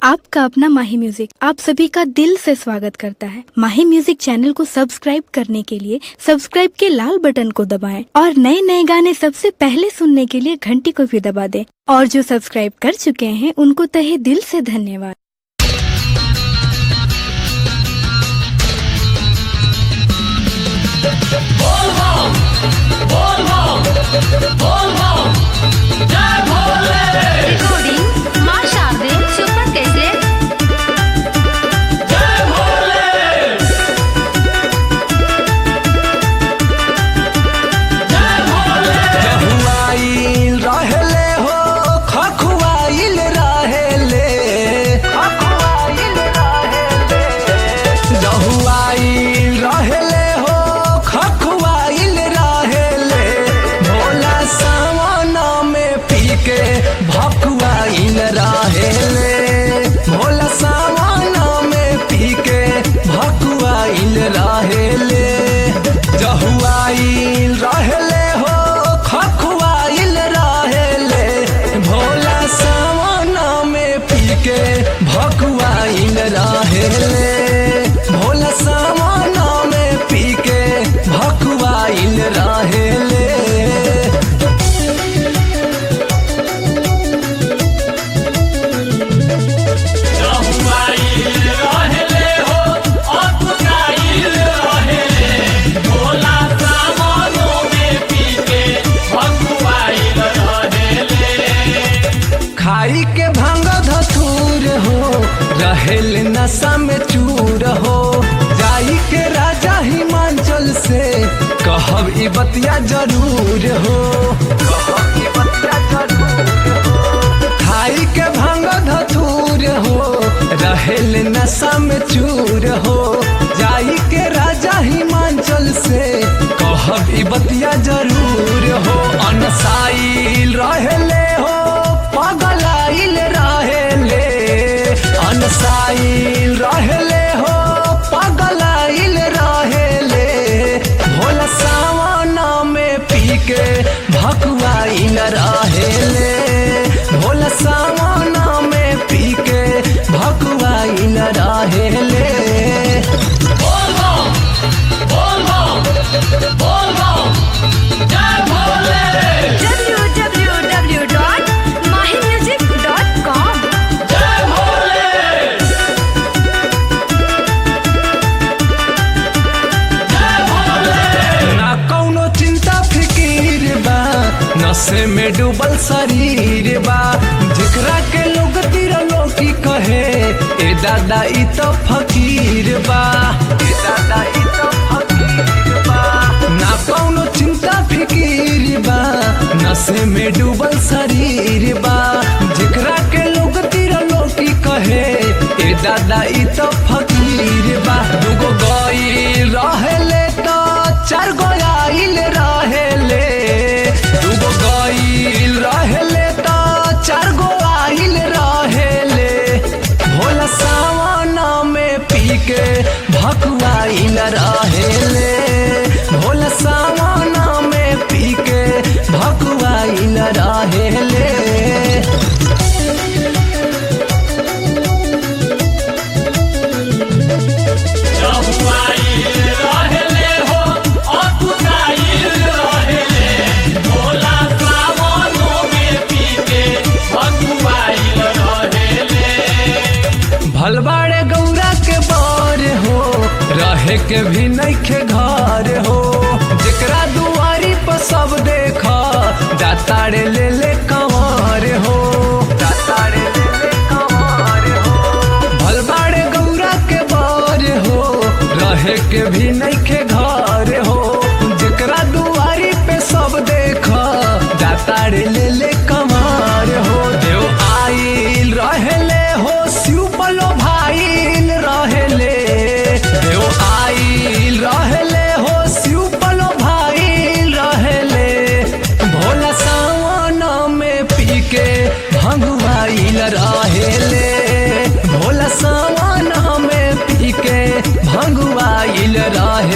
आपका अपना माही म्यूजिक आप सभी का दिल से स्वागत करता है माही म्यूजिक चैनल को सब्सक्राइब करने के लिए सब्सक्राइब के लाल बटन को दबाएं और नए नए गाने सबसे पहले सुनने के लिए घंटी को भी दबा दें और जो सब्सक्राइब कर चुके हैं उनको तहे दिल से धन्यवाद रिकॉर्डिंग माँ शारदे सुपर कैसेट खखुआइल रहेले हो खखुआइल रहेले खखुआइल रहेले रहुआइल रहेले हो खखुआइल रहेले भोला सावन में पी के भखुआइल रहेले भोला सावन में पी के भखुआइल रहेले जहुआइल रहेले हो खखुआइल रहेले भोला सावन में पी के भखुआइल रहेले भोला सावन में पी के भखुआइल रहेले खाई के भांग धतूर हो रहेल नशा में चूर हो जाई के राजा हिमाचल से कहब ई बतिया जरूर हो कहब ई बतिया जरूर हो। खाई के भांग धतूर हो रहेल नशा में चूर हो जाई के राजा हिमाचल से कहब ई बतिया जरूर हो अनसाइल रहेले हो पगलाइल रहेले अनसाइल रहेले हो पगलाइल रहेले भोला सावन में पी के भकुआइल रहेले भोला सावन में पी के भकुआइल रहेले www.mahimusic.com ना कौनो चिंता फिकीर बा नशे में डूबल शरीर बा जेकरा के लोग तिरलो की कहे ए दादा ई तो फकीर बा ए दादा ई तो फकीर बा ना कौनो चिंता फिकीर बा नशे में डूबल शरीर बा जेकरा के लोग तिरलो की कहे ए दादा ई तो फकीर बा दुगो गईल रहेले तो चार गो आइल रहेले दुगो गईल रहेले तो चार गो आइल रहेले भोला सावन में पी के भकुआइल रहेले भोला सावन में पी के भकुआइल रहेले भलबाड़े गौरा के बार हो रहे के भी नइखे घर हो जेकरा दुआरी पर सब देखा दातारे ले ले कंवर हो दातारे ले ले कंवर हो भलबाड़े गौरा के बार हो रहे के भी नइखे घर हो जेकरा दुआरी पे सब देखा दातारे ले ले कंवर हो देव आइल रहेले हो शिव बलो भाईल रहेले देव आइल रहेले हो शिव बलो भाईल रहेले भोला सावन में पी के भंगुआइल रहेले भोला सावन में पी के भंगुआइल रहे